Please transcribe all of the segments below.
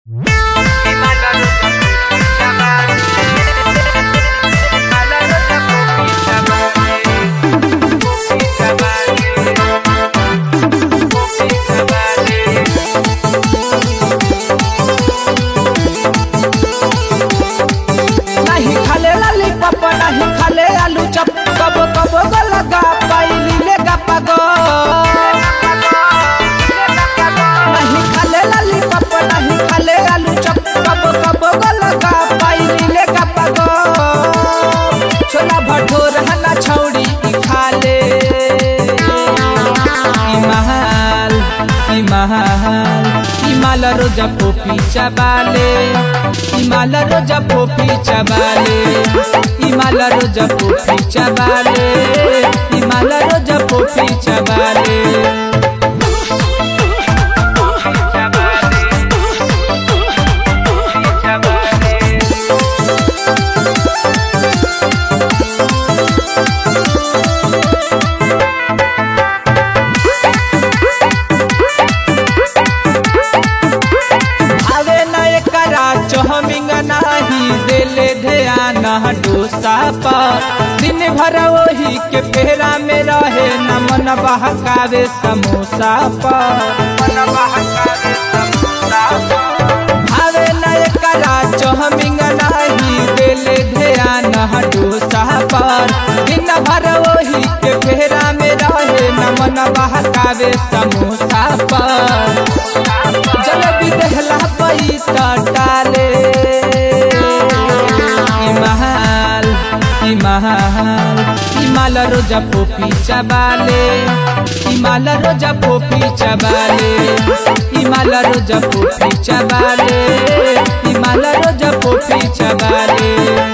नाही खाले लॉलीपॉप नाही खाले आलू चप कब कब गलगा पाइली ले गपगो नाही खाले लॉलीपॉप नाही खाले आलू चप कब कब गलगा पाइली ले गपगो छोला भटूर हना छौड़ी ई खाले ई महल ई महल ई माल रोजा पोपी चबाले ई माल रोजा पोपी चबाले ई माल रोजा पोपी चबाले ई माल रोजा पोपी चबाले आवे न एकरा चहमिंग नाही देले ध्यान डोसा पर दिन भर वही के फेरा में रहे न मन बहकावे समोसा पर मन बहकावे समोसा आवे न एकरा चहमिंग नाही देले ध्यान डोसा पर दिन भर वही के फेरा में रहे न मन बहकावे समोसा पर जलेबी देहला पई टाले ई महल ई महल ई माल रोजा पोपी चबाले ई माल रोजा पोपी चबाले ई माल रोजा पोपी चबाले ई माल रोजा पोपी चबाले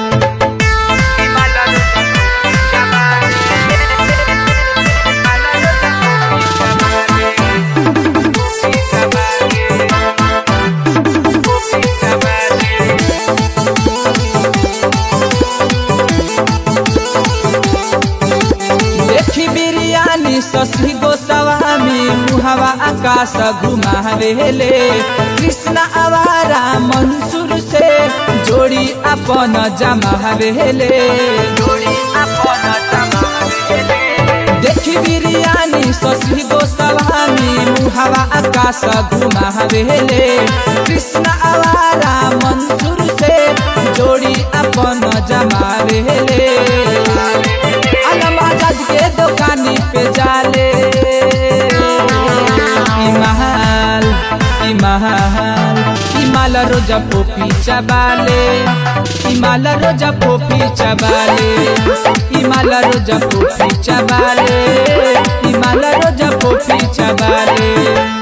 देखी बिरयानी ससी गोस्वामी मुहवा आकाश घुमावेले कृष्ण आवारा मंसूर से जोड़ी अपन जमावेले जोड़ी अपन जमावेले देखी बिरयानी ससी गोस्वामी मुहवा आकाश घुमावेले कृष्ण आवारा मंसूर से जोड़ी अपन जमावेले आलम आजाद के दुकानी पे जाले ई महल ई महल ई माल रोजा पोपी चबाले ई माल रोजा पोपी चबाले ई माल रोजा पोपी चबाले ई माल रोजा पोपी चबाले